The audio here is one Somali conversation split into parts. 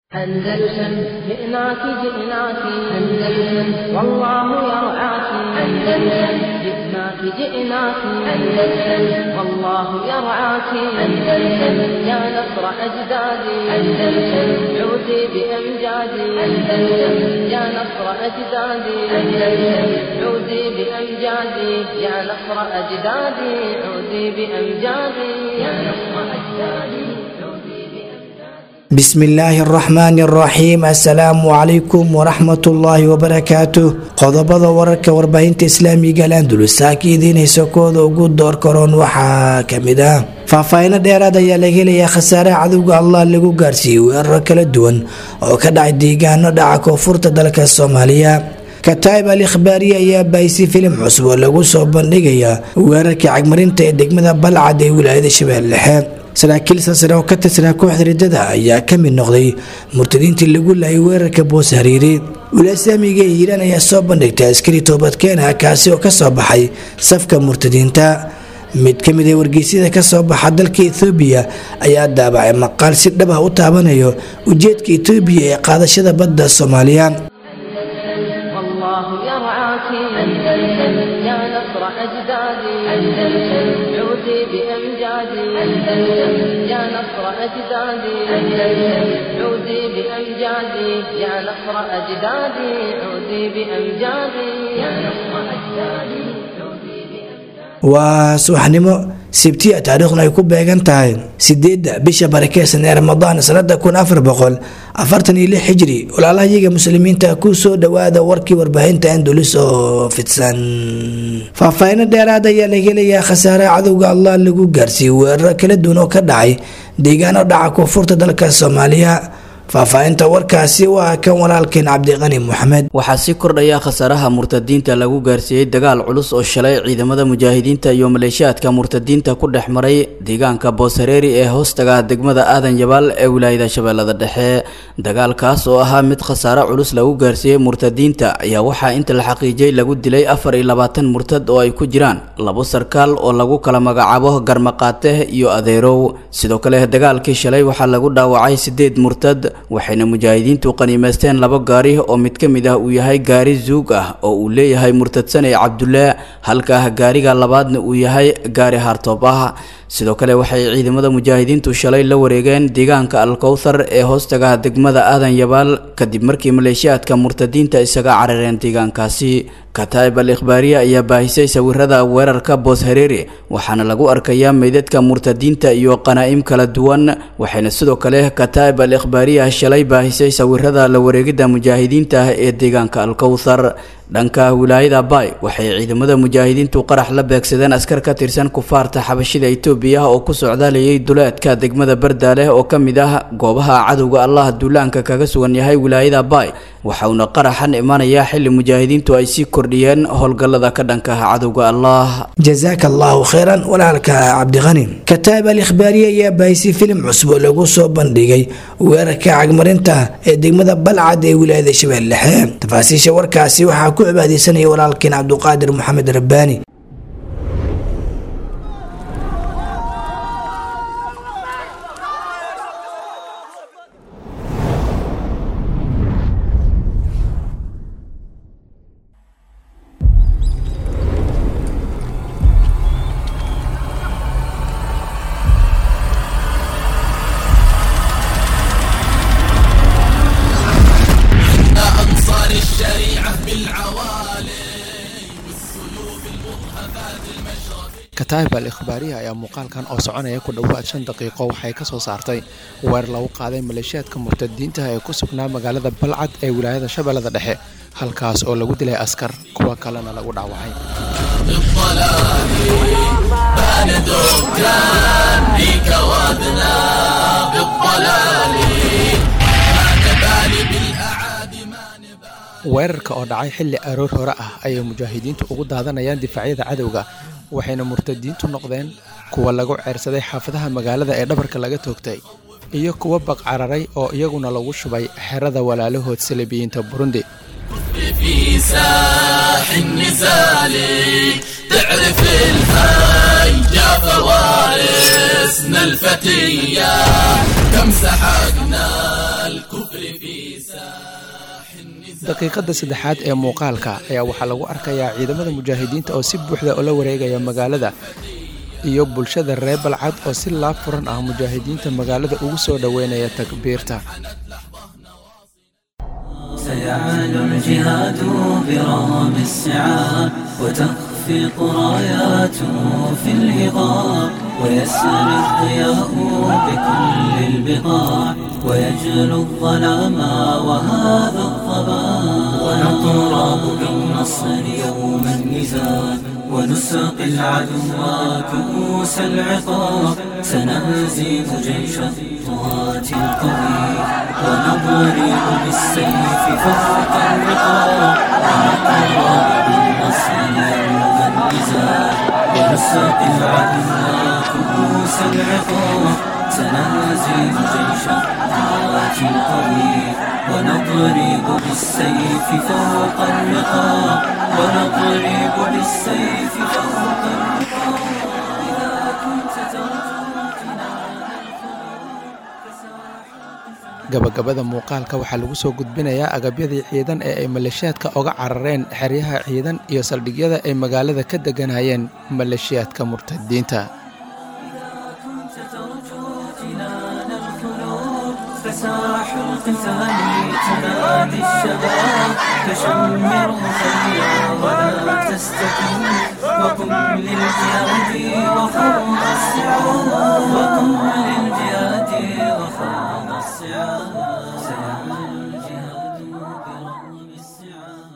أندلسن جئناك جئناك أندلسن والله يرعاك أندلسن جئناك جئناك أندلسن والله يرعاك أندلسن يا نصر أجدادي أندلسن عودي بأمجادي أندلسن يا نصر أجدادي أندلسن عودي بأمجادي يا نصر أجدادي عودي بأمجادي يا نصر أجدادي بسم illaahi araxmaani araxiim assalaamu calaykum waraxmatullaahi wabarakaatu qodobada wararka warbaahinta islaamiga alandulus saaka idiin heysakooda ugu door karoon waxaa kamid ah faahfaahino dheeraad ayaa laga helayaa khasaaraha cadowga allah lagu gaarsiiyey weeraro kala duwan oo ka dhacay deegaano dhaca koonfurta dalka soomaaliya kataib al ikhbaariye ayaa baahisi filim cusub oo lagu soo bandhigaya weerarkii cagmarinta ee degmada balcad ee wilaayada shabeelle dhexe saraakiil saasare oo ka tirsanaa kooxda riddada ayaa ka mid noqday murtadiintii lagu laayay weerarka boos hariiri wilaaislaamiga ee hiiraan ayaa soo bandhigtay askari toobadkeena kaasi oo kasoo baxay safka murtadiinta mid ka mid a wargeysyada kasoo baxa dalka ethoobiya ayaa daabacay maqaal si dhab ah u taabanayo ujeedka etoobiya ee qaadashada badda soomaaliya والله يرعاك أندلسن يا نصر أجدادي أندلسن عودي بأمجادي أندلسن يا نصر أجدادي أندلسن عودي بأمجادي يا نصر أجدادي عودي بأمجادي يا نصر أجدادي عودي بأمجادي waa subaxnimo sibtiya taariikhuna ay ku beegan tahay sideedda bisha barakeysan ee ramadaan sanada kun afar boqol afartan iyo lix xijri walaalahayaga muslimiinta ku soo dhawaada warkii warbaahinta andulis oo fidsan faahfaahino dheeraad ayaa laga helayaa khasaaraha cadowga allah lagu gaarsiiyey weeraro kala duwan oo ka dhacay deegaano dhaca koonfurta dalka soomaaliya faahfaahinta warkaasi waa kan walaalkeen cabdiqani moxamed waxaa sii kordhaya khasaaraha murtadiinta lagu gaarsiiyey dagaal culus oo shalay ciidamada mujaahidiinta iyo maleeshiyaadka murtadiinta ku dhex maray deegaanka booshareeri ee hoostaga degmada aadan yabaal ee wilaayada shabeellada dhexe dagaalkaas oo ahaa mid khasaare culus lagu gaarsiiyey murtadiinta ayaa waxaa inta la xaqiijiyey lagu dilay afar iyo labaatan murtad oo ay ku jiraan labo sarkaal oo lagu kala magacaabo garmaqaate iyo adeerow sidoo kale dagaalkii shalay waxaa lagu dhaawacay sideed murtad waxayna mujaahidiintu qaniimaysteen labo gaari oo mid ka mid ah uu yahay gaari zuug ah oo uu leeyahay murtadsanay cabdulle halka gaariga labaadna uu yahay gaari hartoob ah sidoo kale waxay ciidamada mujaahidiintu shalay la wareegeen deegaanka alkowthar ee hoostaga degmada aadan yabaal kadib markii maleeshiyaadka murtadiinta isaga carareen deegaankaasi kataib al ikhbaariye ayaa baahisay sawirada weerarka boos hareeri waxaana lagu arkayaa meydadka murtadiinta iyo qanaa'im kala duwan waxayna sidoo kale kataib al ikhbaariya shalay baahisay sawirada la wareegidda mujaahidiinta ee deegaanka alkowthar dhanka wilaayada bay waxay ciidamada mujaahidiintu qarax la beegsadeen askar ka tirsan kufaarta xabashida itoobiya oo ku socdaalayay duleedka degmada bardaaleh oo ka mid ah goobaha cadowga allah duulaanka kaga sugan yahay wilaayada bay waxauna qaraxan imanayaa xili mujaahidiintu ay sii kordhiyeen howlgallada ka dhanka ah cadowga allah jazaaka allahu kheyran walaalka cabdiqani kataib al ikhbaariye ayaa baahisay filim cusub oo lagu soo bandhigay weerarka cagmarinta ee degmada balcad ee wilaayada shabeelle dhexe tafaasiisha warkaasi waxaa ku cibaadeysanaya walaalkeen cabduqaadir maxamed rabbaani أنصار الشريعة بالعوالي والسيوف المضهفات المشرف kataib al ikhbaariya ayaa muuqaalkan oo soconaya ku dhowaad shan daqiiqo waxay ka soo saartay weer lagu qaaday maleeshiyaadka murtadiinta ee ku sugnaa magaalada balcad ee wilaayada shabeellada dhexe halkaas oo lagu dilay askar kuwa kalena lagu dhaawacay بالضلال بان دكان فيك وادنا بالضلال ما نبالي بالأعادي ما نبالي weerarka oo dhacay xilli aroor hore ah ayay mujaahidiintu ugu daadanayaan difaacyada cadowga waxayna murtadiintu noqdeen kuwa lagu ceersaday xaafadaha magaalada ee dhabarka laga toogtay iyo kuwa baqcararay oo iyaguna lagu shubay xerada walaalahood salibiyiinta burundi في ساح النزال تعرف الهيجا فوارسنا الفتية كم سحقنا الكفر daqiiqadda saddexaad ee muuqaalka ayaa waxaa lagu arkayaa ciidamada mujaahidiinta oo si buuxda ula wareegaya magaalada iyo bulshada reer balcad oo si laab furan ah mujaahidiinta magaalada ugu soo dhoweynaya takbiirta سيعلو الجهاد برغم السعاب وتخفق راياته في الهضاب ويسري الضياء بكل البقاع ويجلو الظلام وهذا الضباب ونطراب بالنصر يوم النزال ونساقي العدو كؤوس العقاب سنهزم جيش الطغاة القوي ونضرب بالسيف فوق الرقاب ونطراب بالنصر يوم النزال ونساقي العدو كؤوس العقاب سنهزم جيش الطغاة القوي ونضرب بالسيف فوق الرقاب ونضرب بالسيف فوق الرقاب إذا كنت ترجو gabagabada muuqaalka waxaa lagu soo gudbinayaa agabyadii ciidan ee ay maleeshiyaadka oga carareen xeryaha ciidan iyo saldhigyada ay magaalada ka deganayeen maleeshiyaadka murtadiinta فساح القتال تنادي الشباب فشمر خيرا ولا تستكن وقم للجهاد وخوض الصعاب وقم للجهاد وخوض الصعاب سيعمل الجهاد برغم الصعاب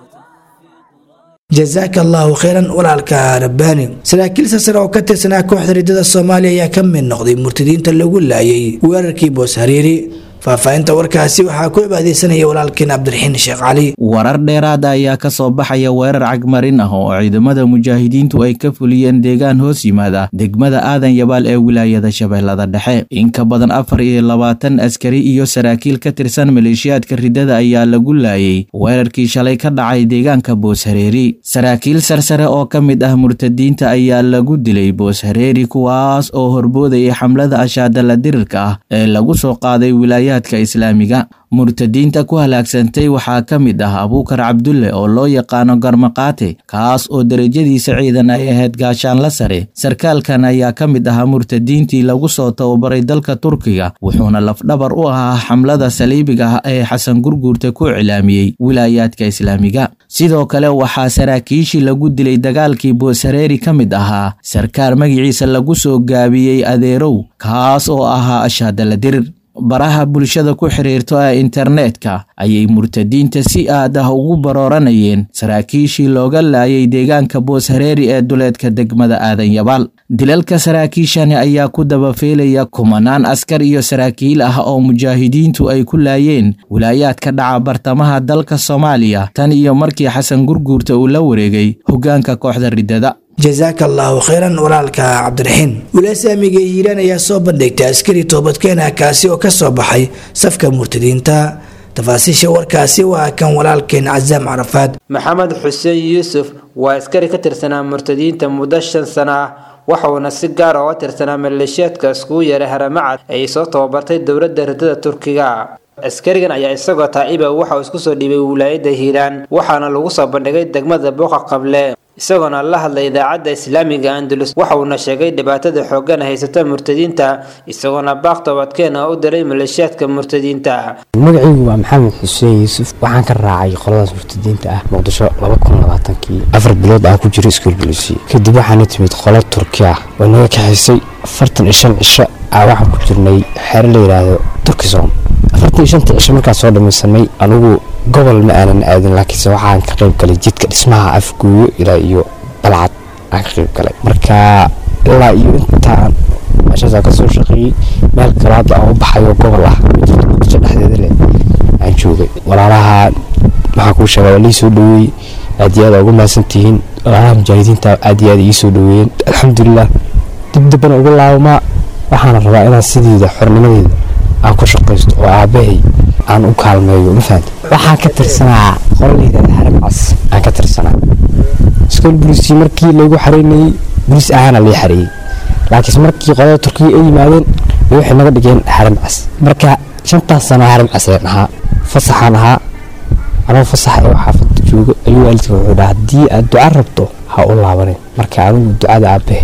jasaaka allaahu kheyran walaalka rabbaani saraakiil sasare oo ka tirsanaa kooxda riddada soomaaliya ayaa ka mid noqday murtadiinta lagu laayay weerarkii boos hariiri faahfaahinta warkaasi waxaa ku cibaadeysanaya walaalkeen cabdiraxiin sheekh cali warar dheeraada ayaa ka soo baxaya weerar cagmarin ah oo ciidamada mujaahidiintu ay ka fuliyeen deegaan hoos yimaada degmada aadan yabaal ee wilaayada shabeellada dhexe in ka badan afar iyo labaatan askari iyo saraakiil ka tirsan maleeshiyaadka riddada ayaa lagu laayay weerarkii shalay ka dhacay deegaanka boos hareeri saraakiil sarsare oo ka mid ah murtadiinta ayaa lagu dilay boos hareeri kuwaas oo horboodayay xamlada ashaadala dirirka ah ee lagu soo qaaday wilaaya islaamiga murtadiinta ku halaagsantay waxaa ka mid ah abuukar cabdulle oo loo yaqaano garmaqaate kaas oo derajadiisa ciidan ay ahayd gaashaanla sare sarkaalkan ayaa ka mid ahaa murtadiintii lagu soo tababaray dalka turkiga wuxuuna lafdhabar u ahaa xamlada saliibiga ah ee xasan gurguurta ku cilaamiyey wilaayaadka islaamiga sidoo kale waxaa saraakiishii lagu dilay dagaalkii boosareeri ka mid ahaa sarkaal magiciisa lagu soo gaabiyey adeerow kaas oo ahaa ashaadala dirir baraha bulshada ku xiriirto ee internetka ayay murtadiinta si aad ah ugu barooranayeen saraakiishii looga laayay deegaanka boos hareeri ee duleedka degmada aadan yabaal dilalka saraakiishani ayaa ku dabafeelaya kumanaan askar iyo saraakiil ah oo mujaahidiintu ay ku laayeen wilaayaadka dhaca bartamaha dalka soomaaliya tan iyo markii xasan gurguurta uu la wareegay hoggaanka kooxda riddada jasaaka allaahu kheyran walaalka cabdiraxiin wulaasaamiga hiiraan ayaa soo bandhigtay askari toobadkeena kaasi oo ka soo baxay safka murtadiinta tafaasiisha warkaasi waa kan walaalkeen casaam carafaad maxamed xuseen yuusuf waa askari ka tirsanaa murtadiinta muddo shan sano ah waxauna si gaar oo tirsanaa maleeshiyaadka iskugu yeeray haramacad ay soo tababartay dowladda riddada turkiga askarigan ayaa isagoo taa'iba waxa uu isku soo dhiibay wilaayadda hiiraan waxaana lagu soo bandhigay degmada buuqa qable isagoona la hadlay idaacadda islaamiga andalus waxa uuna sheegay dhibaatada xooggan haysata murtadiinta isagoona baaq toobadkeena u diray maleeshiyaadka murtadiinta magacaygu waa maxamed xuseen yuusuf waxaan ka raacay qoladaas murtadiinta ah muqdisho kii afar bilood aan ku jiro iskuol bulisi kadib waxaana timid qolo turki ah oo naga kaxaysay afartan iyo shan cisho aa waxaan ku jirnay xeero la yidhaahdo turkisom afartan iyo shanta cisho markaan soo dhamaysanay anugu gobol ma aanan aadin laakiinse waxaan ka qayb galay jidka dhismaha afguuyo ilaa iyo balcad aan ka qayb galay marka ilaa iyo intaan meeshaasaan kasoo shaqeeyey meel kale hadda aan u baxayo gobol ah muqdisho dhexdeeda leh aan joogay walaalaha maxaa kuu sheega waa lii soo dhaweeyey aad iyo aad ugu mahadsantihiin walaalaha mujaahidiinta aad iyo aad ii soo dhaweeyeen alxamdulilah dib dambana ugu laabamaa waxaana rabaa inaan sideeda xornimadeeda aan ku shaqaysto oo aabbahay aan u kaalmeeyo ma fahamta waxaan ka tirsanaa qolaleyda haramcas aan ka tirsanaa iskool bulisi markii laygu xareynayey bulis ahaana lii xareeyey laakiinse markii qolada turkiga ay yimaadeen waxay naga dhigeen haramcas marka shantaas sano haram caseen ahaa fasaxaan ahaa anoo fasaxa ee xaafadda joogo ayuu waalidka wuxuu dhaha haddii aad duca rabto ha u laabanin marka anigu ducada aabahe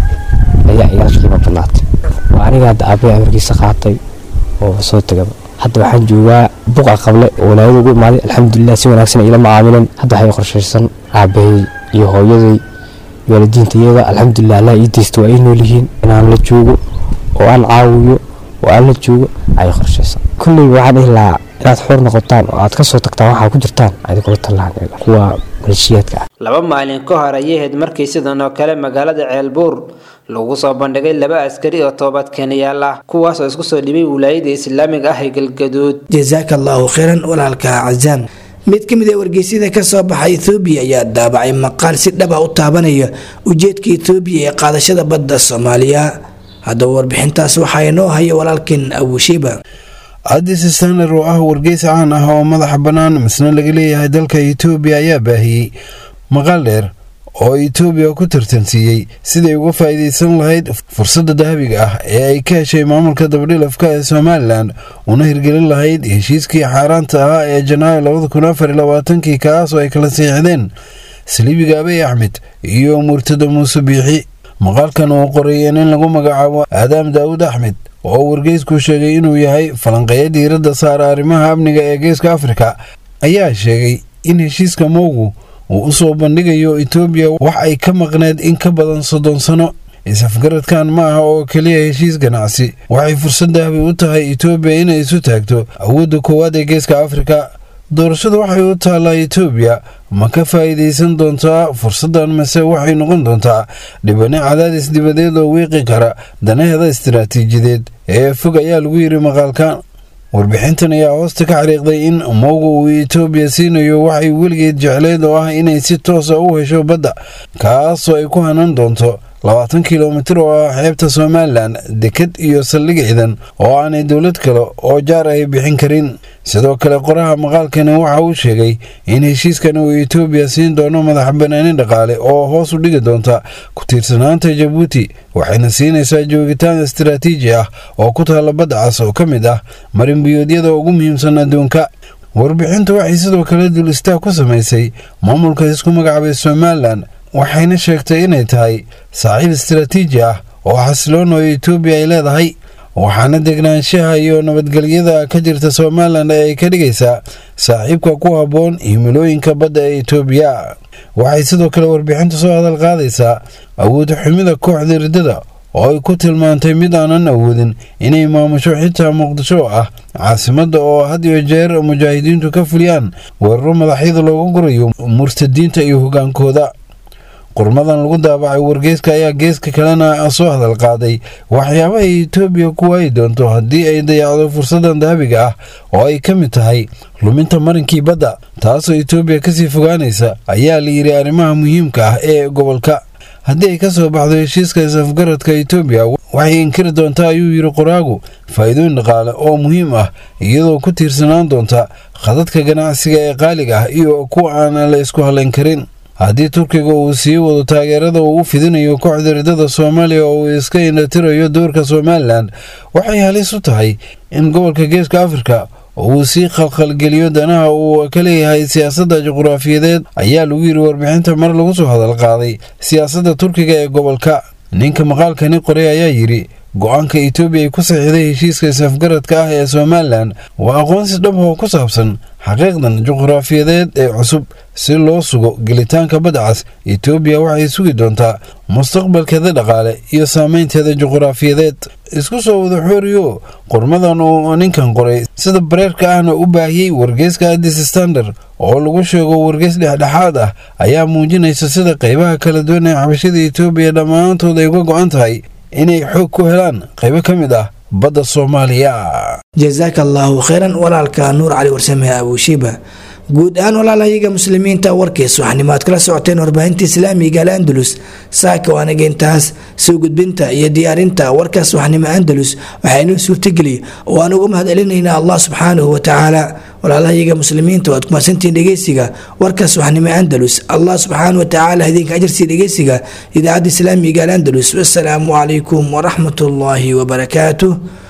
ayaa igala qiimo badnaatay waa aniga hadda aabahe amarkiisa qaatay oo soo tegaba hadda waxaan joogaa buqa qable oo walaayada ugu imaaday alxamdulilah si wanaagsan ilama caamileen hadda waxay qorshaysan aabahey iyo hooyaday waalidiinta iyada alxamdulilah allah ii deysta waa ay nool yihiin inaan la joogo oo aan caawiyo oo aan la joogo ayay qorshaysan kulley waxaan dhihi lahaa inaad xor noqotaan oo aad ka soo tagtaan waxaa ku jirtaan idinkula tallahan kuwa maleeshiyaadka ah laba maalin ka hor ayay ahayd markii sidan oo kale magaalada ceelbuur lagu soo bandhigay laba askari oo toobad keenayaal ah kuwaas oo isku soo dhibay wilaayada islaamiga ah ee galgaduud jasaaka allahu khayran walaalka casaan mid ka mid a wargeysyada ka soo baxa ethoobiya ayaa daabacay maqaal si dhaba u taabanaya ujeedka ethoobiya ee qaadashada badda soomaaliya haddaba warbixintaas waxaa inoo haya walaalkan abushiba addis staner oo ah wargeys caan ah oo madaxa bannaan misna laga leeyahay dalka etoobiya ayaa baahiyey maqaal dheer oo etoobiya ku tartansiiyey siday uga faa'iidaysan lahayd fursadda dahabiga ah ee ay ka heshay maamulka dabadhilafka ee somalilan una hirgelin lahayd heshiiskii xaaraanta ahaa ee janaayo labada kun afar iyo labaatankii kaas oo ay kala siixdeen saliibiga abey axmed iyo murtada muuse biixi maqaalkan uu qorayeen in lagu magacaabo aadaam daawud axmed oo wargeysku sheegay inuu yahay falanqeeya diiradda saara arrimaha amniga ee geeska afrika ayaa sheegay in heshiiska moogu uu u soo bandhigayo etoobiya wax ay ka maqneed in ka badan soddon sano is-afgaradkan ma aha oo keliya heshiis ganacsi waxay fursad dahabi u tahay etoobiya inay isu taagto awoodda koowaad ee geeska afrika doorashadu waxay u taallaa etoobiya ma ka faa'iidaysan doontaa fursaddan mase waxay noqon doontaa dhibane cadaadis dibadeed oo wiiqi kara danaheeda istaraatiijiyadeed ee fog ayaa lagu yidhi maqaalka warbixintan ayaa hoosta ka xariiqday in mowga uu etoobiya siinayo waxay weligeed jecleed oo ah inay si toosa u hesho badda kaasoo ay ku hanan doonto labaatan kilomitir oo ah xeebta somalilan deked iyo saldhig ciidan oo aanay dowlad kale oo jaar ay bixin karin sidoo kale qoraha maqaalkani waxa uu sheegay in heshiiskan uu etoobiya siin doono madax banaani dhaqaale oo hoos u dhigi doonta ku tiirsanaanta jabuuti waxayna siinaysaa joogitaan istaraatiiji ah oo ku taalla badda cas oo ka mid ah marinbiyoodyada ugu muhiimsan adduunka warbixintu waxay sidoo kale dul istaag ku samaysay maamulka isku magacaabay somalilan waxayna sheegtay inay tahay saaxiib istaraatiiji ah oo xasiloon oo etoobiya ay leedahay waxaana degnaanshaha iyo nabadgelyada ka jirta somalilan ee ay ka dhigaysaa saaxiibka ku habboon himilooyinka badda ee etoobiya waxay sidoo kale warbixintu soo hadal qaadaysaa awood xumida kooxda riddada oo ay ku tilmaantay mid aanan awoodin inay maamusho xitaa muqdisho oo ah caasimadda oo had iyo jeer mujaahidiintu ka fuliyaan weeraro madaxyada loogu gurayo murtadiinta iyo hogaankooda qurmadan lagu daabacay wargeyska ayaa geeska kalena soo hadal qaaday waxyaabaha etoobiya ku waayi doonto haddii ay dayacdo fursadan dahabiga ah oo ay ka mid tahay luminta marinkii badda taasoo etoobiya kasii fogaanaysa ayaa la yidhi arrimaha muhiimka ah ee gobolka haddii ay ka soo baxdo heshiiska is-afgaradka etoobiya waxay inkiri doontaa ayuu yidhi qoraagu faa'iidooyin dhaqaale oo muhiim ah iyadoo ku tiirsanaan doonta khadadka ganacsiga ee qaaliga ah iyo kuwa aan la isku halayn karin haddii turkiga uu sii wado taageerada uu u fidinayo kooxda riddada soomaaliya oo uu iska indhatirayo doorka somalilan waxay halis u tahay in gobolka geeska afrika uu sii khalkhalgeliyo danaha uu ka leeyahay siyaasadda juqraafiyadeed ayaa lagu yidhi warbixinta mar lagu soo hadal qaaday siyaasadda turkiga ee gobolka ninka maqaalkani qoray ayaa yidhi go-aanka etoobiya ay ku saxiixday heshiiska is-afgaradka ah ee somalilan waa aqoonsi dhab oo ku saabsan xaqiiqdan juqraafiyadeed ee cusub si loo sugo gelitaanka badcas etoobiya waxay sugi doontaa mustaqbalkeeda dhaqaale iyo saameynteeda juqraafiyadeed isku soo wada xooriyo qormadan uu ninkan qoray sida bareerka ahna u baahiyey wargeyska addis standard oo lagu sheego wargeys dhexdhexaad ah ayaa muujinaysa sida qaybaha kala duwan ee xabashada etoobiya dhammaantood ay uga go-an tahay inay xoog ku helaan qaybo ka mid ah badda soomaaliya jasaaka allaahu khayran walaalka nuur cali warsame abushiba guud ahaan walaalahayaga muslimiinta warkiis waxnimo aad kala socoteen warbaahinta islaamiga al andalus saaka waanaga intaas soo gudbinta iyo diyaarinta warkaas waxnimo andalus waxaa inoo suurtageliya oo aan uga mahad celinaynaa allah subxaanahu watacaala walaalahayaga muslimiinta waad kumaadsantiin dhegeysiga warkaas waxnimo andalus allah subxaanahu watacaala idinka ajarsii dhegeysiga idaacadda islaamiga al andalus wasalaamu calaykum waraxmat ullaahi wabarakaatuh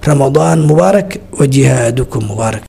ramadaan mubaarak wa jihaadukum mubaarak